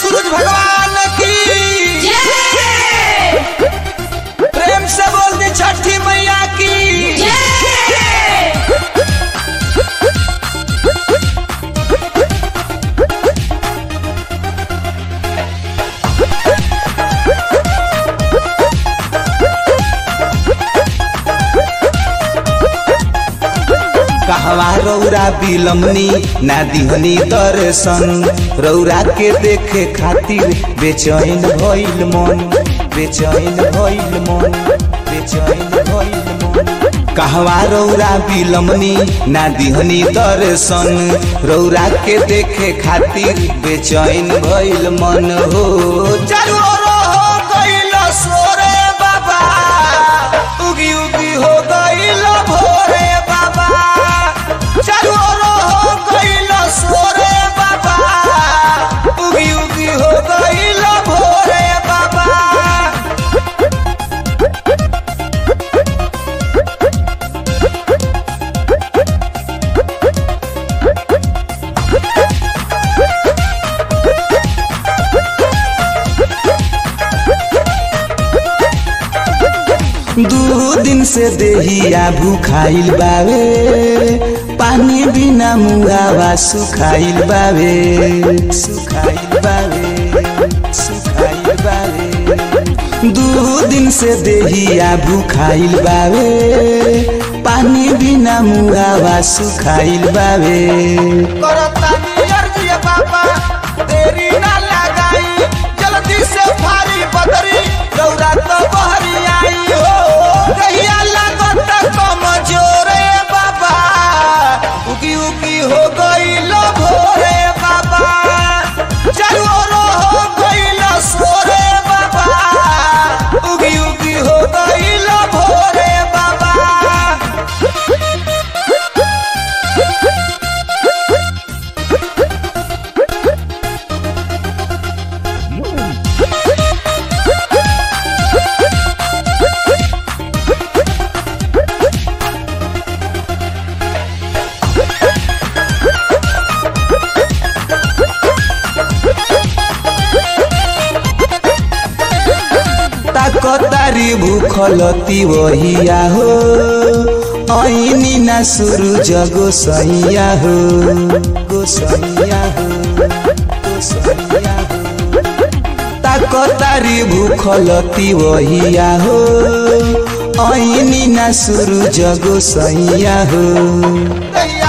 सूरज भगवान की प्रेम से बोल दी छठी मैया की कहवा रौरा बिलमनी ना दिहनी दर्शन रौरा के देखे खातिर बेचैन भइल मन बेचैन भइल मन बेचैन भइल मन कहवा रौरा बिलमनी ना दिहनी दर्शन रौरा के देखे खातिर बेचैन भइल मन हो चारू ओर हो गइल सोरे बाबा उगी उगी हो गइल भोरे बाबा चारू ओर हो गइल सोरे बाबा उगी उगी हो गइल भोरे बाबा दू दिन से देहिया भूखाइल बावे पानी बिना मुहावा सुखाइल बावे सुखाइल बावे सुखाइल बावे दू दिन से देहिया भूखाइल बावे पानी बिना मुहावा सुखाइल बावे करतानी अर्जी बाबा देरी ना लगाई जल्दी से भारी बदरी रौरा तो बहरी आई हो कहिया लागत कमजोरे बाबा उगी उगी हो गइल भोरे बाबा चारू ओर हो गइल सोरे बाबा उगी उगी हो गइल भोरे बाबा ताकतारी भूखलती वहिया हो ऐनी ना सूरज गोसैया हो गोसैया हो गोसैया हो ताकतारी भूखलती वहिया हो ऐनी ना सूरज गोसैया हो